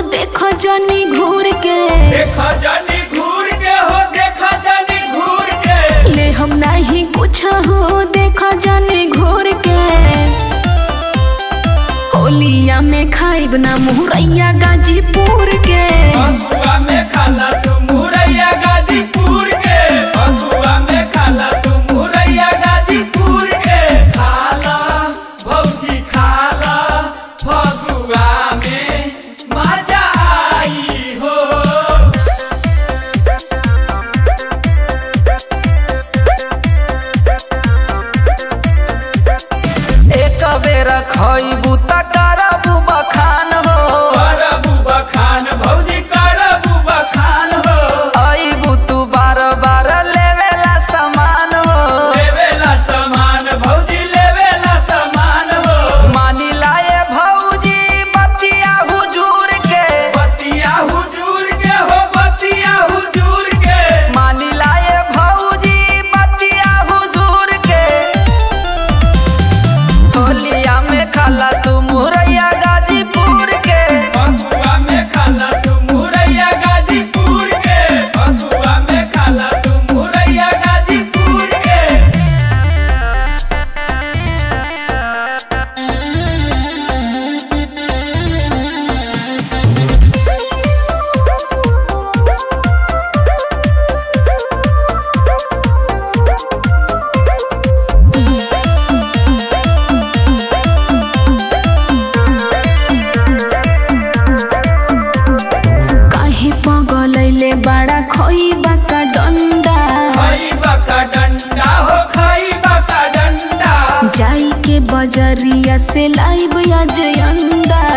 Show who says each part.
Speaker 1: देखो जनी घूर के
Speaker 2: देखा जानी घूर के हो देखा जानी घूर के
Speaker 1: ले हम नहीं कुछ हो देखो जनी घूर के होलिया में खाइब ना मुहरैया गाजीपुर के
Speaker 2: बकुआ में खाला तू मुरैया गाजीपुर के बकुआ में खाला तू मुरैया गाजीपुर के खाला भौजी खाला फगुआ में मजा आई हो
Speaker 3: एक बेर खइबू त करबू बखान हो
Speaker 2: करबू बखान भौजी करबू बखान हो
Speaker 3: अइबू तू बार बार लेवेला सामान हो
Speaker 2: लेवेला सामान भौजी लेवेला सामान हो
Speaker 3: मानी लाए भौजी बतिया हुजूर के
Speaker 2: बतिया हुजूर के हो बतिया हुजूर के
Speaker 3: मानी लाए भौजी बतिया हुजूर के होलिया में खाला तू मुरैया गाजीपुर के
Speaker 2: बकुआ में खाला तू मुरैया गाजीपुर के बकुआ में खाला तू मुरैया गाजीपुर के
Speaker 1: काहे पगलैले बड़ा खोइबा का डंडा
Speaker 2: खई बका डंडा हो खई बका डंडा
Speaker 1: जाई के बजरिया से लाइब आज अंडा